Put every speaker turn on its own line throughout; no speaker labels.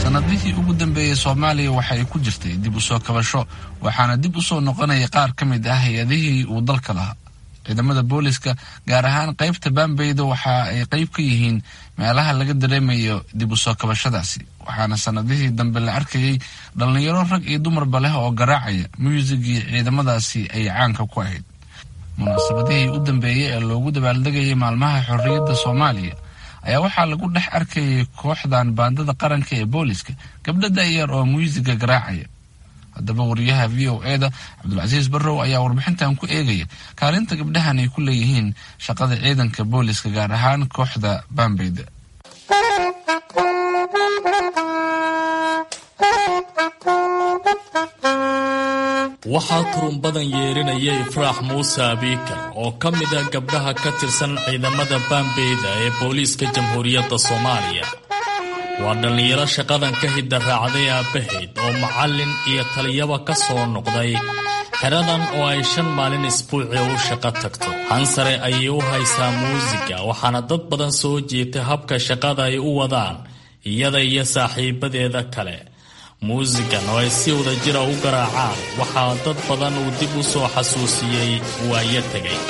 sanadihii ugu dambeeyey soomaaliya waxa ay ku jirtay dib u soo kabasho waxaana dib u soo noqonaya qaar ka mid ah hay-adihii uu dalka lahaa ciidamada booliska gaar ahaan qaybta baambeyda waxa ay qayb ka yihiin meelaha laga dareemayo dib u soo kabashadaasi waxaana sanadihii dambe la arkayay dhallinyaro rag iyo dumarba leh oo garaacaya muusigii ciidamadaasi ay caanka ku ahayd munaasabadihii u dambeeyey ee loogu dabaaldegayay maalmaha xorriyadda soomaaliya ayaa waxaa lagu dhex arkayay kooxdan baandada qaranka ee booliska gabdho da'yar oo muusiga garaacaya haddaba wariyaha v o eda cabdulcasiis barrow ayaa warbixintan ku eegaya kaalinta gabdhahan ay ku leeyihiin shaqada ciidanka booliska gaar ahaan kooxda baambeyda
waxaa turunbadan yeerinaya ifraax muuse abiikar oo ka mid ah gabdhaha ka tirsan ciidamada baambeyda ee booliiska jamhuuriyadda soomaaliya waa dhallinyaro shaqadan ka hidda raacday aabbahayd oo macallin iyo taliyaba ka soo noqday xeradan oo ay shan maalin isbuuci u shaqo tagto hansare ayay u haysaa muusiga waxaana dad badan soo jeetay habka shaqada ay u wadaan iyada iyo saaxiibadeeda kale muusigan oo ay si wada jira u garaacaan waxaa dad badan uu dib u soo xasuusiyey waayo tegay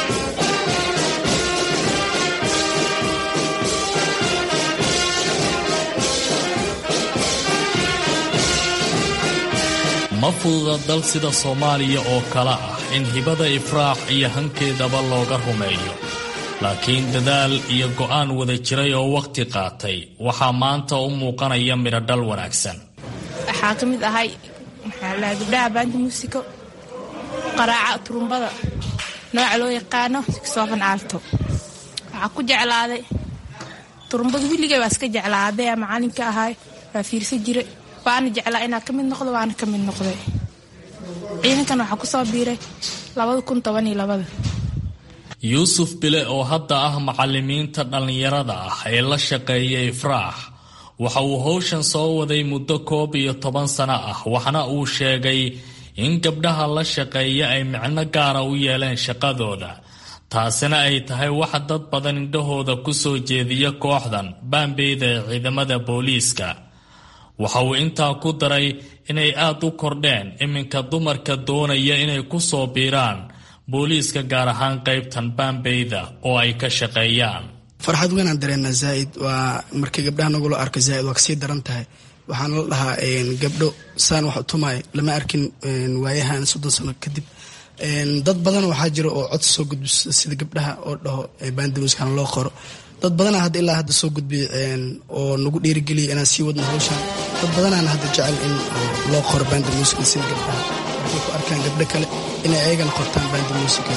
ma fududa dal sida soomaaliya oo kale ah in hibada ifraax iyo hankeedaba looga rumeeyo laakiin dadaal iyo go'aan wada jiray oo wakhti qaatay waxaa maanta u muuqanaya midhodhal wanaagsan
waxaa ka mid ahay maxaa lahaa gabdhaha baanta muusiko qaraaca turumbada nooca loo yaqaano siksoofan aalto waxaa ku jeclaaday turumbada willigay waa iska jeclaa aabbeya macalinka ahay waa fiirsan jire waana jeclaa inaa ka mid noqdo waana ka mid noqday ciidankan waxaa kusoo biiray labada kun toban iyo labada
yuusuf bile oo hadda ah macalimiinta dhallinyarada ah ee la shaqeeya ifraax waxa uu howshan soo waday muddo koob iyo toban sano ah waxna uu sheegay in gabdhaha la shaqeeya ay micno gaara u yeeleen shaqadooda taasina ay tahay waxa dad badan indhahooda ku soo jeediya kooxdan baambeyda ee ciidamada booliiska waxa uu intaa ku daray inay aad u kordheen iminka dumarka doonaya inay ku soo biiraan booliiska gaar ahaan qaybtan baambeyda oo ay ka shaqeeyaan
farxad weynaan dareennaa zaa'id waa markii gabdhaha nagula arko zaa'id waa kasii daran tahay waxaana la dhahaa gabdho saan wax utumaayo lama arkin waayahan soddon sano kadib dad badan waxaa jira oo cod soo gudbisa sida gabdhaha oo dhaho baandamuuskan loo qoro dad badana hadda ilaa hadda soo gudbiya oo nagu dhiirigeliya inaan sii wadno hawshaan dad badanaana hadda jecel in loo qoro baanda muusica sida gabdhaha waxay ku arkaan gabdho kale inay ayagana qortaan baanda muusica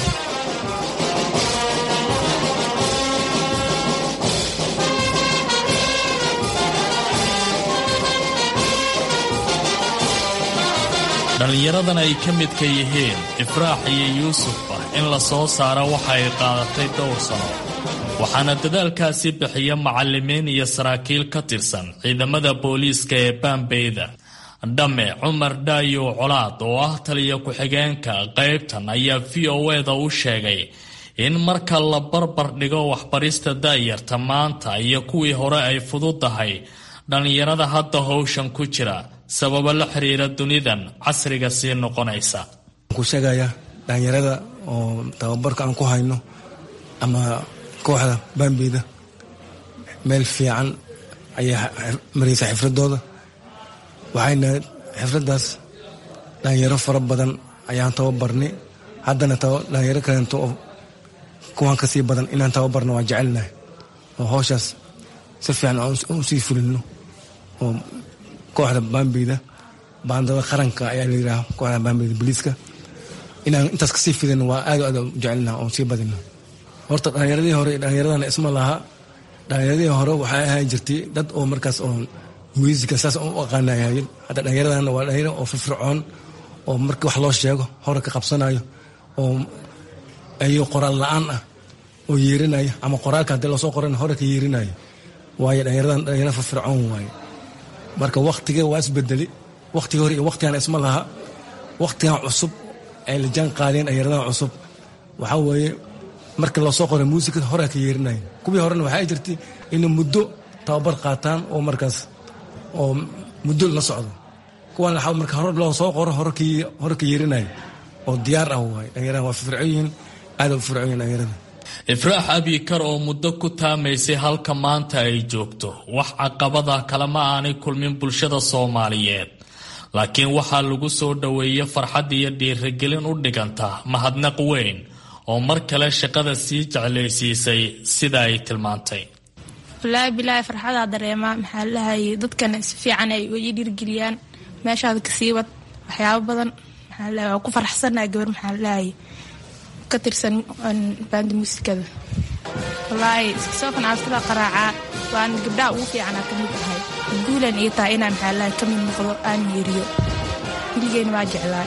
dhallinyaradan ay ka midka yihiin ifraax iyo yuusufba in la soo saaro waxa ay qaadatay dhowr sano waxaana dadaalkaasi bixiya macallimiin iyo saraakiil ka tirsan ciidamada booliiska ee baambeyda dhamme cumar dhaayow colaad oo ah taliya ku-xigeenka qaybtan ayaa v o eda u sheegay in marka la barbar dhigo waxbarista da'yarta maanta iyo kuwii hore ay fududahay dhallinyarada hadda howshan ku jira sababo la xiriira dunidan casriga sii noqonaysa
ku sheegaya dhalinyarada oo tababarka aan ku hayno ama kooxda baambeyda meel fiican ayaa maraysa xifradooda waxayna xifradaas dhalinyaro fara badan ayaan tababarnay haddana dhalinyaro kaleento oo kuwaan kasii badan inaan tababarno waa jecelnahay oo howshaas si fiican u sii fulino oo kooxda baambeyda baandada qaranka ayaa la yidhaha kooxda baambeyda boliiska inaan intaas kasii fidino waa aad aad u jecelnaha oo sii badino horta dhalinyaradii hore dhalinyaradana isma laha dhalinyaradii hore waxay ahaan jirtay dad oo markaas oo muusika saas u aqaanayahayen hadda dhalinyaradana waa dhalinyaro oo firfircoon oo markii wax loo sheego hore ka qabsanayo oo ayo qoraal la-aan ah oo yeerinaya ama qoraalka haddii loosoo qoran hore ka yeerinayo waayo dhalinyaradan dhalinyaro firfircoon waaye marka waktiga waa isbedeli waktiga hore iyo waktigan isma laha waktigan cusub ay la jaan qaadeen dhalinyaradan cusub waxaa weeye marka loosoo qoray muusikada hore ka yeerinaya kuwii horena waxaa jirtay inay muddo tababar qaataan oo markaas oo muddo la socdo kuwan waxaa marka hore loo soo qoro horkii hore ka yeerinayo oo diyaar ah waay dhalinyaraha waa firfircoon yihiin aada u firfircoon yihin dhalinyarada
ifraax abikar oo muddo ku taamaysay halka maanta ay joogto wax caqabada kalema aanay kulmin bulshada soomaaliyeed laakiin waxaa lagu soo dhoweeyey farxad iyo dhiirigelin u dhiganta mahadnaq weyn oo mar kale shaqada sii jeclaysiisay sida ay tilmaantay
walaahi bilaahi farxadaa dareemaa maxaa lahayay dadkana si fiican ay ii dhiirgeliyaan meeshaada kasii wad waxyaabo badan maxaa lahay waa ku faraxsanahay gabar maxaa lahayay ka tirsan baanda muusikada walaahi iskasookan altada qaraacaa waan gabdhaha ugu fiicanaa ka mid ahay guulan ii tahay inaan maxaa lahay ka mid noqdo aan yeeriyo wiligeena waa jeclaa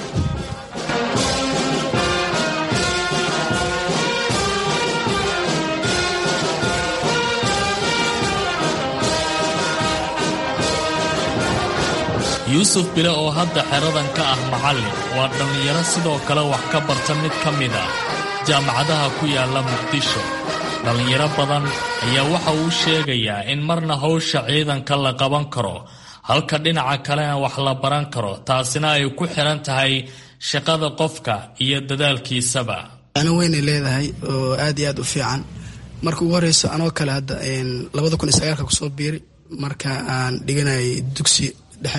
yuusuf bile oo hadda xeradan ka ah macallin waa dhallinyaro sidoo kale wax ka barta mid ka mid ah jaamacadaha ku yaalla muqdisho dhallinyaro badan ayaa waxa uu sheegayaa in marna hawsha ciidanka la qaban karo halka dhinaca kalena wax la baran karo taasina ay ku xiran tahay shaqada qofka iyo dadaalkiisaba
ano weynay leedahay oo aad iyo aad u fiican marka ugu horeyso anoo kale hadda labada kun iyo sagaalka kusoo biiri marka aan dhiganayay dugsi dhexe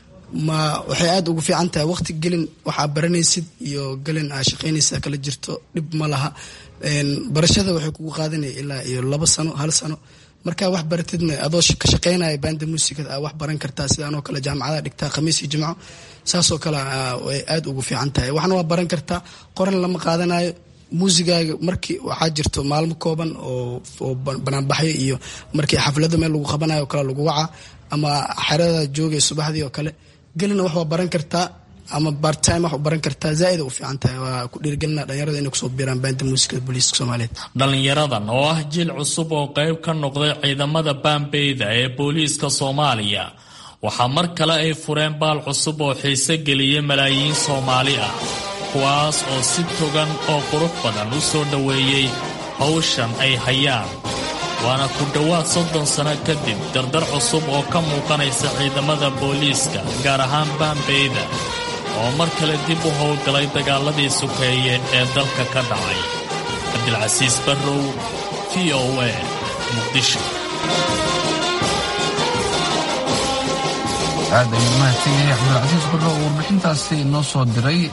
ma waxay aada ugu fiican tahay waqti gelin waxaa baranaysid iyo gelin aa shaqaynaysa kala jirto dhib ma laha barashada waxay kugu qaadanaya ilaa iyo labo sano hal sano markaa wax baratidna adoo ka shaqaynaya baanda muusikada aa wax baran kartaa sida anoo kale jaamacadaha dhigtaa khamiis iyo jimco saasoo kale way aada ugu fiican tahay waxna waa baran kartaa qoran lama qaadanayo muusigaaga markii waxaa jirto maalmo kooban oo banaanbaxyo iyo markii xaflada meel lagu qabanayo o kale lagu waca ama xerada joogay subaxdii oo kale gelina wax waa baran kartaa ama bartime wax baran kartaa zaaida u fiican tahay waa ku dhiirgelina dhalinyarada inay kusoo biiraan baanda muusikada booliiska soomaaliyeed
dhallinyaradan oo ah jiil cusub oo qayb ka noqday ciidamada baambeyda ee booliiska soomaaliya waxaa mar kale ay fureen baal cusub oo xiise geliyay malaayiin soomaali ah kuwaas oo si togan oo qurux badan u soo dhoweeyey hawshan ay hayaan waana ku dhowaad soddon sano kadib dardar cusub oo ka muuqanaysa ciidamada booliiska gaar ahaan baambeyda oo mar kale dib u howlgalay dagaaladii sukeeye ee dalka ka dhacay cabdilcasiis barrow v o a muqdisho
aad ayuu mahadsan yahay cabdilcasiis barrow warbixintaasi noo soo diray